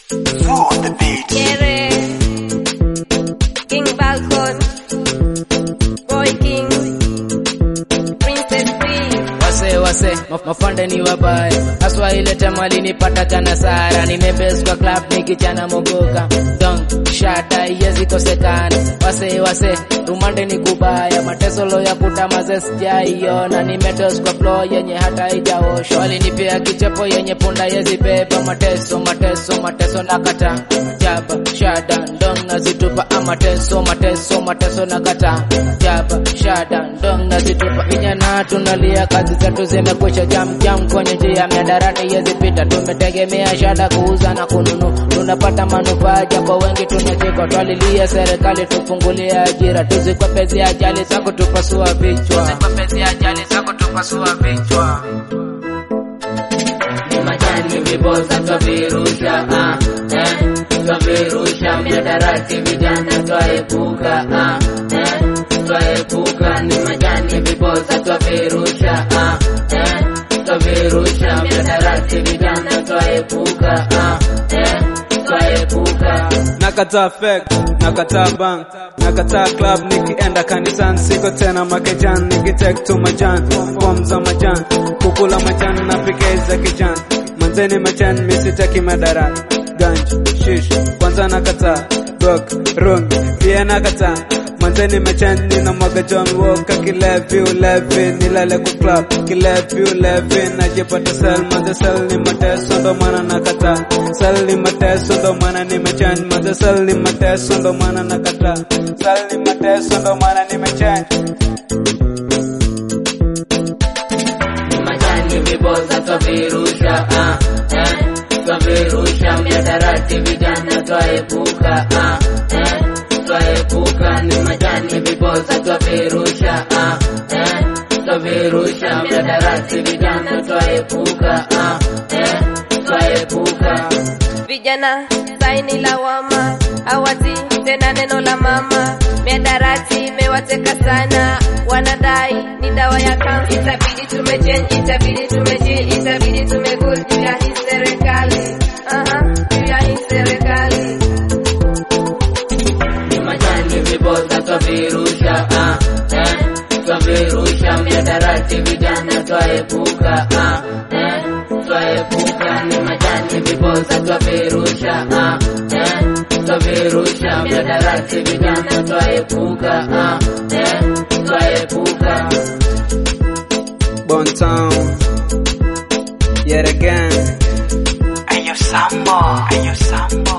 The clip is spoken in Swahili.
on the beat. Quiere King Falcon Boy King Princess Free wase wase maf- mafande ni wabaya haswa ile time alinipata jana sara nimebes kwa club nikichana mogoka don shada yezi kosekana wase wase rumande ni kubaya matesolo ya kutamaze sijaiona nimedos kwa floor yenye hata ijaoshwa walinipea kichepo yenye punda yezi beba mateso mateso mateso nakata jaba shada ndong nazitupa amateso mateso mateso nakata jaba shada ndong nazitupa vijana tunalia kazi zetu zimekwisha jam jam kwenye njia miadarati yezipita tumetegemea shada kuuza na kununu tunapata manufaa japo wengi tunachekwa twalilia serikali tufungulie ajira tuzikwepezi ajali za kutupasua vichwa tuzikwepezi ajali za kutupasua vichwa ni majani viboza twavirusha ah, eh, twavirusha miadarati vijana twaepuka ah, eh, twaepuka ni majani viboza twavirusha ah, eh, twavirusha miadarati vijana twaepuka ah, eh, twaepuka nakataa fake nakataa bank nakataa club nikienda kanisani siko tena makejan nikitek tu majan fom za majan kukula majan na pike za kijan manzeni majan misitaki madarati ganj shish kwanza nakataa dok rung pia nakataa manzeni majan nina mwaga john walker kilevi ulevi nilale ku club kilevi ulevi najipata sel maze sel ni mateso ndo maana nakataa sel ni mateso ndo maana nimechange maze sel ni mateso ndo maana nakataa sel ni mateso ndo maana nimechange ni majani viboza twavirusha ah, eh, twavirusha miadarati vijana twaepuka ah, eh, twaepuka ni majani viboza twavirusha ah, eh, twavirusha miadarati vijana twaepuka ah, eh, twaepuka Vijana saini lawama hawati tena neno la mama miadarati imewateka sana wanadai ni dawa ya kansa itabidi tumechange itabidi tumechill itabidi tumegul juu ya hii serikali aha juu ya hii serikali ni majani viboza twavirusha ah, eh, twavirusha miadarati vijana twaepuka ah, eh, twaepuka ni majani viboza twavirusha ah, eh, twavirusha miadarati vijana twaepuka ah, eh, twaepuka Bon Town yet again Ayo Sambo, Ayo Sambo.